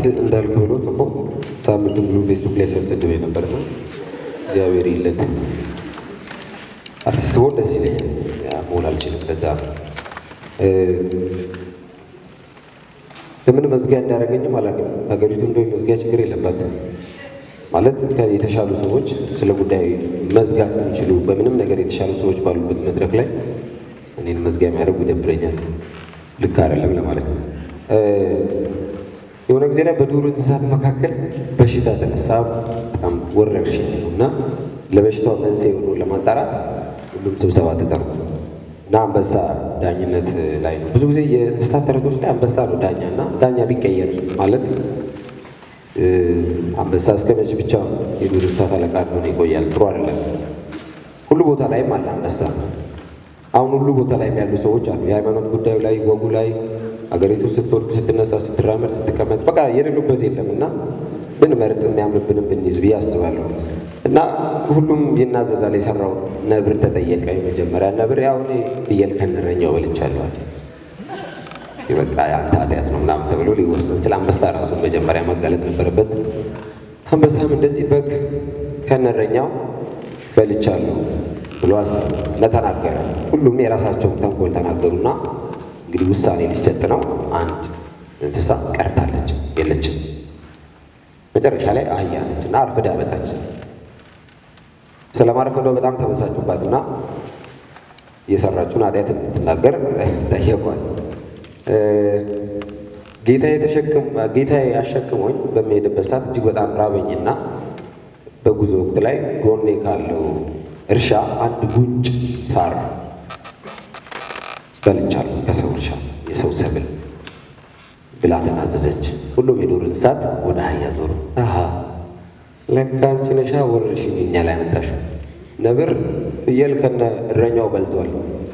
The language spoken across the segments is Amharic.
እንዳልክ ብሎ ጽፎ ሳምንት ሙሉ ፌስቡክ ላይ ሲያሰድብ የነበር ነው። እግዚአብሔር ይለት አርቲስት ብሆን ደስ ይለኛል። ያ መሆን አልችልም። ለዛ ለምን መዝጊያ እንዳደረገኝም አላውቅም። ሀገሪቱ እንደው መዝጊያ ችግር የለባትም ማለት የተሻሉ ሰዎች ስለ ጉዳይ መዝጋት የሚችሉ በምንም ነገር የተሻሉ ሰዎች ባሉበት መድረክ ላይ እኔን መዝጊያ የሚያደርጉ ይደብረኛል። ልክ አይደለም ለማለት ነው። የሆነ ጊዜ ላይ በዱር እንስሳት መካከል በሽታ ተነሳ። በጣም ወረርሽኝ ነው እና ለበሽታው መንስኤ ሆኖ ለማጣራት ሁሉም ስብሰባ ተጠሩ እና አንበሳ ዳኝነት ላይ ነው። ብዙ ጊዜ የእንስሳት ተረቶች ላይ አንበሳ ነው ዳኛ እና ዳኛ ቢቀየር ማለት አንበሳ እስከ መቼ ብቻ የዱር እንስሳት አለቃ እንደሆነ ይቆያል? ጥሩ አይደለም። ሁሉ ቦታ ላይም አለ አንበሳ። አሁን ሁሉ ቦታ ላይም ያሉ ሰዎች አሉ። የሃይማኖት ጉዳዩ ላይ፣ ወጉ ላይ፣ አገሪቱ ስትወርድ፣ ስትነሳ፣ ስትራመድ፣ ስትቀመጥ በቃ የሌሉበት የለም እና ብንመርጥ የሚያምርብንም ብንይዝ ብዬ አስባለሁ። እና ሁሉም ይናዘዛል። የሰራው ነብር ተጠየቀ። የመጀመሪያ ነብር ያው እኔ ፍየል ከነረኛው በልቻለሁ በቃ የአንተ ኃጢአት ነው ምናምን ተብሎ ሊወሰን ስለ አንበሳ ራሱን መጀመሪያ መጋለጥ ነበረበት። አንበሳም እንደዚህ በግ ከነረኛው በልቻለሁ ብሎ አሰብ ለተናገረ ሁሉም የራሳቸውን ተንኮል ተናገሩና እንግዲህ ውሳኔ ሊሰጥ ነው። አንድ እንስሳ ቀርታለች፣ የለችም። መጨረሻ ላይ አህያ ነች እና አርፍዳ መጣች። ስለማረፈዷ በጣም ተበሳጩባትና የሰራችውን ኃጢአት እንድትናገር ጠየቋል። ጌታዬ አሸክሞኝ በሚሄድበት ሰዓት እጅግ በጣም ራበኝና በጉዞ ወቅት ላይ ጎኔ ካለው እርሻ አንድ ጉንጭ ሳር በልቻለሁ፣ ከሰው እርሻ የሰው ሰብል ብላ ተናዘዘች። ሁሉም የዱር እንስሳት ወደ አህያ ዞሩ። አሀ ለካ አንቺ ነሻ ወረርሽኝ እኛ ላይ መጣሽው። ነብር ፍየል ከነ እረኛው በልቷል።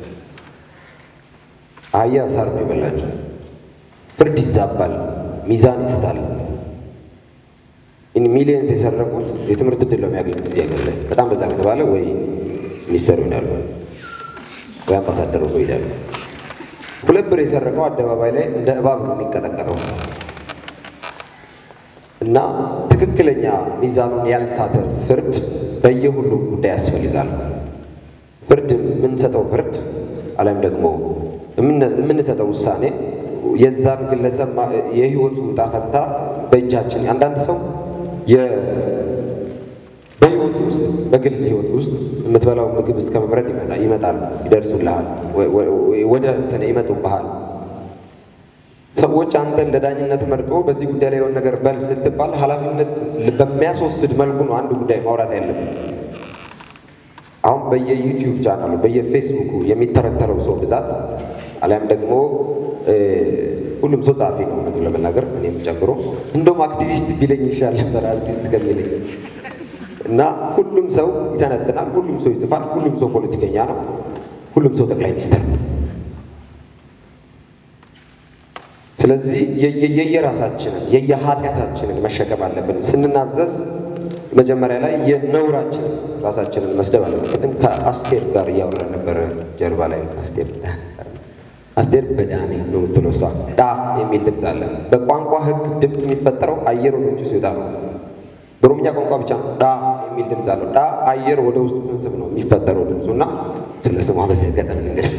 አህያ ሳር ነው የበላቸው። ፍርድ ይዛባል፣ ሚዛን ይስታል። ሚሊየንስ የሰረቁት የትምህርት እድል ነው የሚያገኙት እዚህ ሀገር ላይ በጣም በዛ ከተባለ ወይ ሚኒስተሩ ይሄዳሉ ወይ አምባሳደሩ ይሄዳሉ። ሁለት ብር የሰረቀው አደባባይ ላይ እንደ እባብ ነው የሚቀጠቀጠው። እና ትክክለኛ ሚዛኑን ያልሳተ ፍርድ በየሁሉም ጉዳይ ያስፈልጋል። ፍርድ የምንሰጠው ፍርድ አለም ደግሞ የምንሰጠው ውሳኔ የዛን ግለሰብ የህይወቱ ዕጣ ፈንታ በእጃችን አንዳንድ ሰው በህይወት ውስጥ በግል ህይወት ውስጥ የምትበላው ምግብ እስከ መምረጥ ይመጣል፣ ይደርሱልሃል፣ ወደ እንትን ይመጡብሃል። ሰዎች አንተ እንደ ዳኝነት መርጦ በዚህ ጉዳይ ላይ የሆነ ነገር በል ስትባል ኃላፊነት በሚያስወስድ መልኩ ነው አንድ ጉዳይ ማውራት ያለብን። አሁን በየዩቲዩብ ቻናሉ በየፌስቡኩ የሚተረተረው ሰው ብዛት አሊያም ደግሞ ሁሉም ሰው ጸሐፊ ነው እውነቱን ለመናገር እኔም ጨምሮ እንደውም አክቲቪስት ቢለኝ ይሻል ነበር አርቲስት ከሚለኝ እና ሁሉም ሰው ይተነትናል፣ ሁሉም ሰው ይጽፋል፣ ሁሉም ሰው ፖለቲከኛ ነው፣ ሁሉም ሰው ጠቅላይ ሚኒስትር ነው። ስለዚህ የየራሳችንን የየኃጢአታችንን መሸከም አለብን። ስንናዘዝ መጀመሪያ ላይ የነውራችንን ራሳችንን መስደብ አለብን። ቅድም ከአስቴር ጋር እያወራን ነበረ ጀርባ ላይ አስቴር አስቴር በዳኔ ነው የምትለው እሷ ዳ የሚል ድምፅ አለ። በቋንቋ ሕግ ድምፅ የሚፈጠረው አየር ወደ ውጭ ሲወጣ ነው። በኦሮምኛ ቋንቋ ብቻ ነው ዳ የሚል ድምፅ አለው። ዳ አየር ወደ ውስጥ ስንስብ ነው የሚፈጠረው ድምፁ እና ስለ ስሟ በዚህ ገጠም እንግዲህ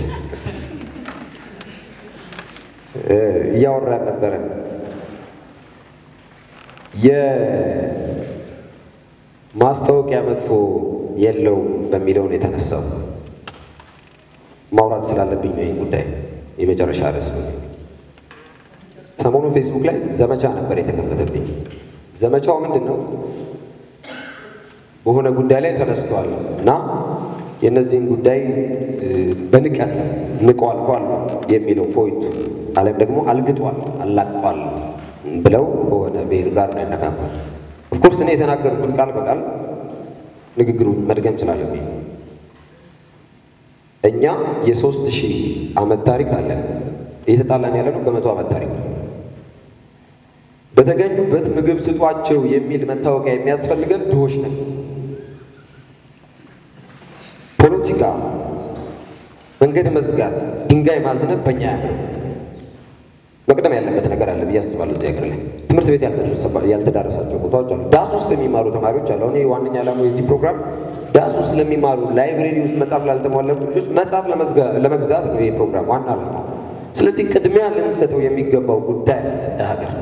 እያወራን ነበረ የማስታወቂያ መጥፎ የለውም በሚለውን የተነሳው ማውራት ስላለብኝ ነው። ይህ ጉዳይ የመጨረሻ ርዕስ ነው። ሰሞኑ ፌስቡክ ላይ ዘመቻ ነበር የተከፈተብኝ። ዘመቻው ምንድን ነው? በሆነ ጉዳይ ላይ ተነስቷል እና የእነዚህን ጉዳይ በንቀት ንቆ አልፏል የሚለው ፖይንቱ አለም ደግሞ አልግጧል፣ አላቅጧል ብለው በሆነ ብሔር ጋር ነው ያነካኳል። ኦፍኮርስ እኔ የተናገርኩት ቃል በቃል ንግግሩን መድገም ስላለብኝ እኛ የሶስት ሺህ ዓመት ታሪክ አለን። እየተጣላን ያለ ነው በመቶ ዓመት ታሪክ በተገኙበት ምግብ ስጧቸው የሚል መታወቂያ የሚያስፈልገን ድሆች ነን። ፖለቲካ፣ መንገድ መዝጋት፣ ድንጋይ ማዝነብ በእኛ ያለ መቅደም ያለበት ነገር አለ ብዬ አስባለሁ። እዚህ ሀገር ላይ ትምህርት ቤት ያልተዳረሳቸው ቦታዎች አሉ። ዳስ ውስጥ የሚማሩ ተማሪዎች አሉ። አሁን ዋነኛ ዓላማው የዚህ ፕሮግራም ዳስ ውስጥ ለሚማሩ ላይብሬሪ ውስጥ መጽሐፍ ላልተሟላሉ ልጆች መጽሐፍ ለመግዛት ነው ይህ ፕሮግራም ዋና ዓላማው። ስለዚህ ቅድሚያ ልንሰጠው የሚገባው ጉዳይ እንደ ሀገር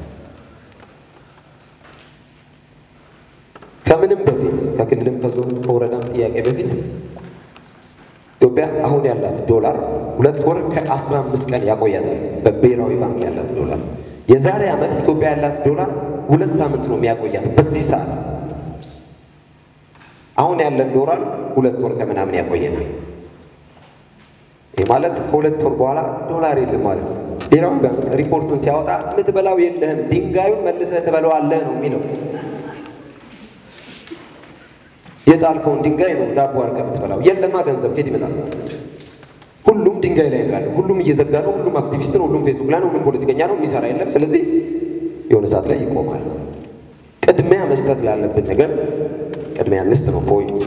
ከምንም በፊት ከክልልም ከዞን ከወረዳም ጥያቄ በፊት ኢትዮጵያ አሁን ያላት ዶላር ሁለት ወር ከአስራ አምስት ቀን ያቆያታል። በብሔራዊ ባንክ ያላት ዶላር የዛሬ ዓመት ኢትዮጵያ ያላት ዶላር ሁለት ሳምንት ነው የሚያቆያት። በዚህ ሰዓት አሁን ያለን ዶላር ሁለት ወር ከምናምን ያቆየናል። ይህ ማለት ከሁለት ወር በኋላ ዶላር የለም ማለት ነው። ብሔራዊ ባንክ ሪፖርቱን ሲያወጣ የምትበላው የለህም፣ ድንጋዩን መልሰህ ትበላዋለህ ነው የሚለው። የጣልከውን ድንጋይ ነው ዳቦ አድርገህ የምትበላው። የለማ ገንዘብ ከየት ይመጣል? ሁሉም ድንጋይ ላይ ያለ፣ ሁሉም እየዘጋ ነው፣ ሁሉም አክቲቪስት ነው፣ ሁሉም ፌስቡክ ላይ ነው፣ ሁሉም ፖለቲከኛ ነው፣ የሚሰራ የለም። ስለዚህ የሆነ ሰዓት ላይ ይቆማል። ቅድሚያ መስጠት ላለብን ነገር ቅድሚያ እንስጥ ነው ፖይንት።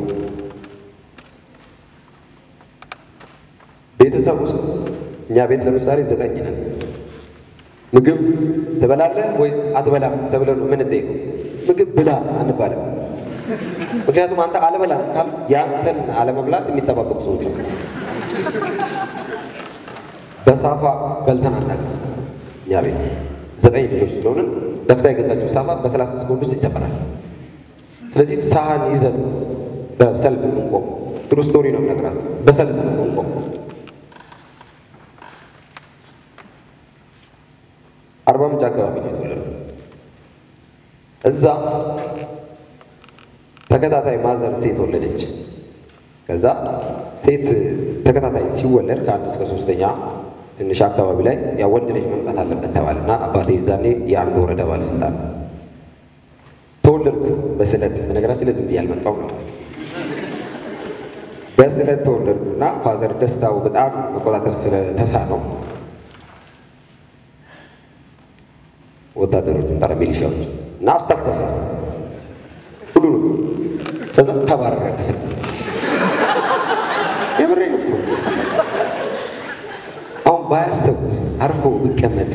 ቤተሰብ ውስጥ እኛ ቤት ለምሳሌ ዘጠኝ ነን። ምግብ ትበላለህ ወይስ አትበላም ተብለን ነው የምንጠይቀው። ምግብ ብላ አንባልም። ምክንያቱም አንተ አልበላም ካል ያንተን አለመብላት የሚጠባበቁ ሰዎች ነው። በሳፋ በልተን አናውቅም። እኛ ቤት ዘጠኝ ልጆች ስለሆንን ደፍታ የገዛችው ሳፋ በሰላሳ ሰኮንድ ውስጥ ይሰበራል። ስለዚህ ሳህን ይዘን በሰልፍ የምንቆም ትሩ ስቶሪ ነው የምነግራት። በሰልፍ ነው የምንቆም። አርባ ምንጭ አካባቢ ነው የተወለድኩት። እዛ ተከታታይ ማዘር ሴት ወለደች። ከዛ ሴት ተከታታይ ሲወለድ ከአንድ እስከ ሶስተኛ ትንሽ አካባቢ ላይ ያ ወንድ ልጅ መምጣት አለበት ተባለና አባቴ ይዛኔ የአንድ ወረዳ ባለስልጣን ተወለድኩ በስለት በነገራችን ላይ ዝም ብዬ አልመጣሁም ነው። በስለት ተወለድኩና ፋዘር ደስታው በጣም መቆጣጠር ስለተሳነው ወታደሮችን ጠረ ሚሊሻዎች እና አስተኮሰ ሁሉ ከዛ ተባረረ። የምሬ ነው። አሁን ባያስተኩስ አርፎ ቢቀመጥ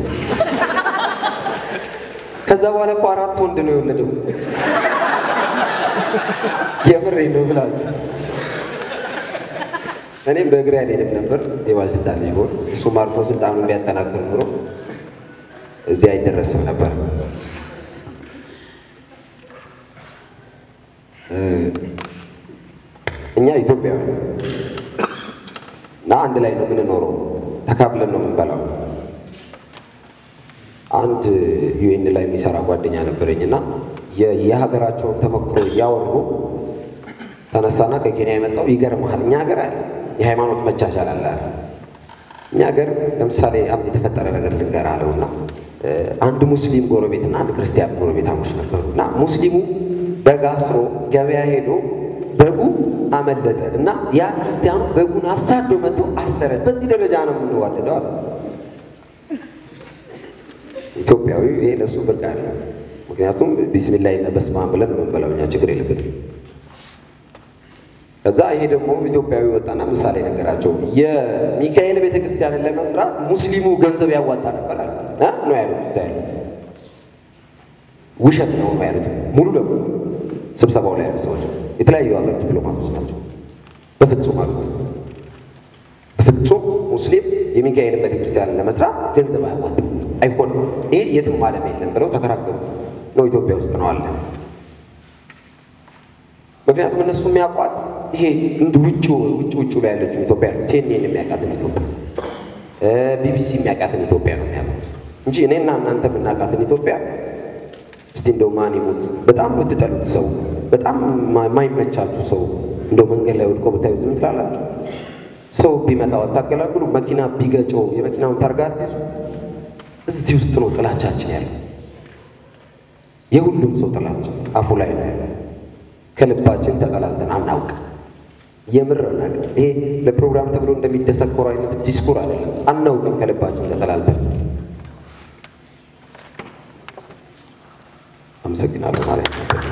ከዛ በኋላ እኮ አራት ወንድ ነው የወለደው። የምሬ ነው ብላችሁ እኔም በእግሬ አልሄድም ነበር የባለስልጣን ልጅ ሆን እሱም አልፎ ስልጣኑን ቢያጠናክር ኖሮ እዚህ አይደረስም ነበር። እኛ ኢትዮጵያዊ እና አንድ ላይ ነው የምንኖረው፣ ተካፍለን ነው የምንበላው። አንድ ዩኤን ላይ የሚሰራ ጓደኛ ነበረኝ እና የሀገራቸውን ተሞክሮ እያወሩ ተነሳና ከኬንያ የመጣው ይገርምሃል፣ እኛ ሀገር አለ የሃይማኖት መቻቻል አለ። እኛ ሀገር ለምሳሌ አንድ የተፈጠረ ነገር ልንገር አለውና አንድ ሙስሊም ጎረቤትና አንድ ክርስቲያን ጎረቤታሞች ነበሩ እና ሙስሊሙ በግ አስሮ ገበያ ሄዶ በጉ አመለጠ እና ያ ክርስቲያኑ በጉን አሳዶ መጥቶ አሰረ። በዚህ ደረጃ ነው የምንዋደደው አለ። ኢትዮጵያዊ ይሄ ለሱ ብርቅ አለ። ምክንያቱም ቢስሚላህ እና በስመ አብ ብለን ነው የምንበላው እኛ ችግር የለብንም። ከዛ ይሄ ደግሞ ኢትዮጵያዊ ወጣና ምሳሌ ነገራቸው። የሚካኤል ቤተ ክርስቲያንን ለመስራት ሙስሊሙ ገንዘብ ያዋጣ ነበር አለ ነው ያሉት። እዛ ያሉት ውሸት ነው ነው ያሉት ሙሉ ለሙሉ ስብሰባው ላይ ያሉ ሰዎች የተለያዩ ሀገር ዲፕሎማቶች ናቸው። በፍጹም አሉት፣ በፍጹም ሙስሊም የሚካኤል ቤተ ክርስቲያንን ለመስራት ገንዘብ አያዋጣም፣ አይሆንም፣ ይሄ የትም ዓለም የለም ብለው ተከራከሩ። ነው ኢትዮጵያ ውስጥ ነው አለ ምክንያቱም እነሱ የሚያውቋት ይሄ እንድ ውጭ ውጭ ውጭ ላይ ያለችው ኢትዮጵያ ነው። ሲኤንኤን የሚያውቃትን ኢትዮጵያ፣ ቢቢሲ የሚያውቃትን ኢትዮጵያ ነው የሚያውቁት እንጂ እኔና እናንተ የምናውቃትን ኢትዮጵያ እስቲ እንደው ማን ይሙት በጣም የምትጠሉት ሰው በጣም የማይመቻችሁ ሰው እንደው መንገድ ላይ ወድቆ ብታዩ ዝም ትላላችሁ? ሰው ቢመጣ አታገላግሉ? መኪና ቢገጨው የመኪናውን ታርጋ አትይዙ? እዚህ ውስጥ ነው ጥላቻችን ያለው። የሁሉም ሰው ጥላቻ አፉ ላይ ነው ያለው። ከልባችን ተጠላልተን አናውቅ። የምር አናውቅም። ይሄ ለፕሮግራም ተብሎ እንደሚደሰኮር አይነት ዲስኩር አይደለም። አናውቅም ከልባችን ተጠላልተን። አመሰግናለሁ ማለት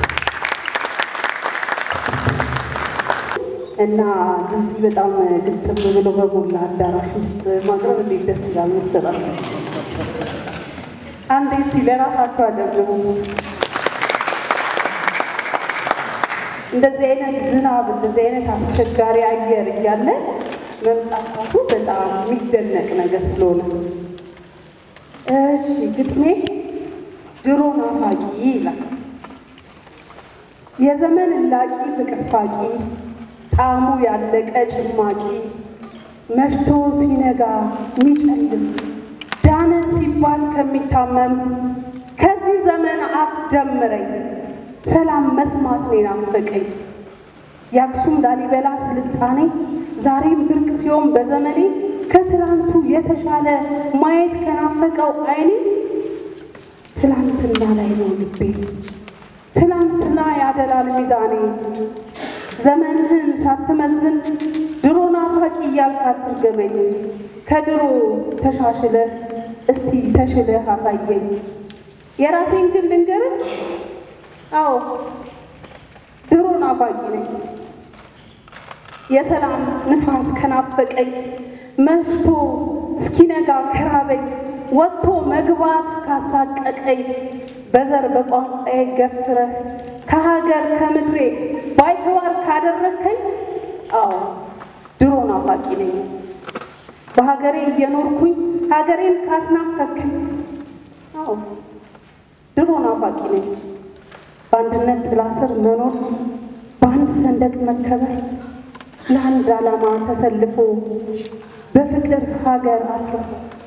እና እዚህ በጣም ግጥም ብሎ በሞላ አዳራሽ ውስጥ ማቅረብ እንዴት ደስ ይላል መሰላል። አንዴ እስቲ ለራሳችሁ አጨብጭቡ። እንደዚህ አይነት ዝናብ እንደዚህ አይነት አስቸጋሪ አየር እያለ መምጣታቱ በጣም የሚደነቅ ነገር ስለሆነ እሺ ግጥሜ ድሮ ናፋቂ ይላል። የዘመን እላቂ ፍቅፋቂ ጣዕሙ ያለቀ ጭማቂ መሽቶ ሲነጋ የሚጨልም ዳነ ሲባል ከሚታመም ከዚህ ዘመን አትደምረኝ ሰላም መስማት ነው ናፈቀኝ። የአክሱም ላሊበላ ስልጣኔ ዛሬም ብርቅ ሲሆን በዘመኔ ከትላንቱ የተሻለ ማየት ከናፈቀው አይኔ ትላንትና ላይ ነው ልቤ ትላንትና ያደላል ሚዛኔ ዘመንህን ሳትመዝን ድሮ ናፋቂ እያልክ አትርገመኝ። ከድሮ ተሻሽለህ እስቲ ተሽለህ አሳየኝ። የራሴን ግን ልንገርህ፣ አዎ ድሮ ናፋቂ ነኝ። የሰላም ንፋስ ከናፈቀኝ መሽቶ እስኪነጋ ከራበኝ ወጥቶ መግባት ካሳቀቀኝ በዘር በቋንቋዬ ገፍትረህ ከሀገር ከምድሬ ባይተዋር ካደረግከኝ አዎ ድሮ ናፋቂ ነኝ። በሀገሬ እየኖርኩኝ ሀገሬን ካስናፈከኝ አዎ ድሮ ናፋቂ ነኝ። በአንድነት ጥላ ስር መኖር በአንድ ሰንደቅ መከበር ለአንድ ዓላማ ተሰልፎ በፍቅር ሀገር አትርፎ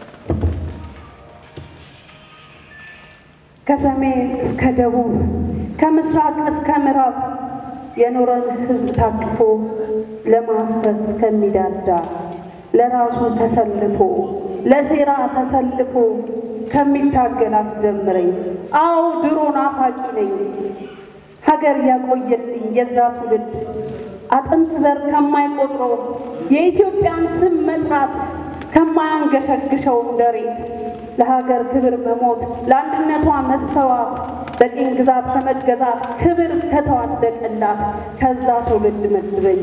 ከሰሜን እስከ ደቡብ ከምስራቅ እስከ ምዕራብ የኖረን ሕዝብ ታቅፎ ለማፍረስ ከሚዳዳ ለራሱ ተሰልፎ ለሴራ ተሰልፎ ከሚታገላት ደምረኝ። አዎ ድሮ ናፋቂ ነኝ። ሀገር ያቆየልኝ የዛ ትውልድ አጥንት ዘር ከማይቆጥረው የኢትዮጵያን ስም መጥራት ከማያንገሸግሸው እንደሬት ለሀገር ክብር መሞት ለአንድነቷ መሰዋት በቅኝ ግዛት ከመገዛት ክብር ከተዋደቀላት ከዛ ትውልድ መድበኝ።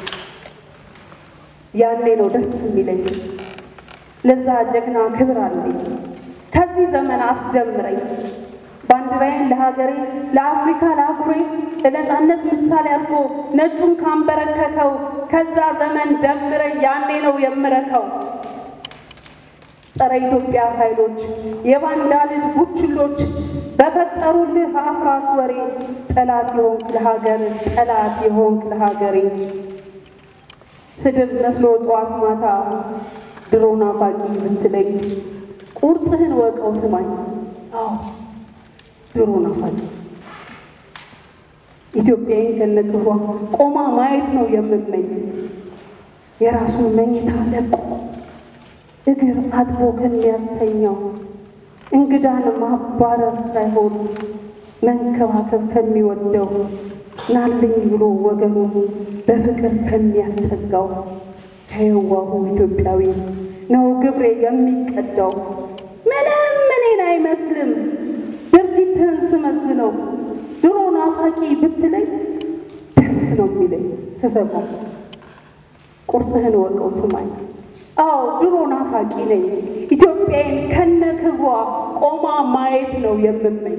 ያኔ ነው ደስ የሚለኝ። ለዛ ጀግና ክብር አለኝ። ከዚህ ዘመናት ደምረኝ ባንዲራዬን ለሀገሬ ለአፍሪካ ለአህጉሬ ለነፃነት ምሳሌ አድርጎ ነጩን ካንበረከከው ከዛ ዘመን ደምረኝ። ያኔ ነው የምረከው። ጸረ ኢትዮጵያ ኃይሎች የባንዳ ልጅ ቡችሎች በፈጠሩልህ አፍራሽ ወሬ ጠላት የሆንክ ለሀገር ጠላት የሆንክ ለሀገሬ ስድብ መስሎ ጠዋት ማታ ድሮ ናፋቂ ብትለኝ ቁርጥህን ወቀው ስማኝ። አዎ ድሮ ናፋቂ ኢትዮጵያዊን ከነክብሯ ቆማ ማየት ነው የምመኝ የራሱን መኝታ ለቆ እግር አጥቦ ከሚያስተኛው እንግዳን ማባረር ሳይሆን መንከባከብ ከሚወደው ናልኝ ብሎ ወገኑ በፍቅር ከሚያስጠጋው ከየዋሁ ኢትዮጵያዊ ነው ግብሬ የሚቀዳው። ምንም እኔን አይመስልም ድርጊትህን ስመዝነው ድሮ ናፋቂ ብትለኝ ደስ ነው የሚለኝ ስሰማው። ቁርጥህን ወቀው ስማኝ። አዎ ድሮ ናፋቂ ነኝ። ኢትዮጵያዬን ከነ ክብሯ ቆማ ማየት ነው የምመኝ።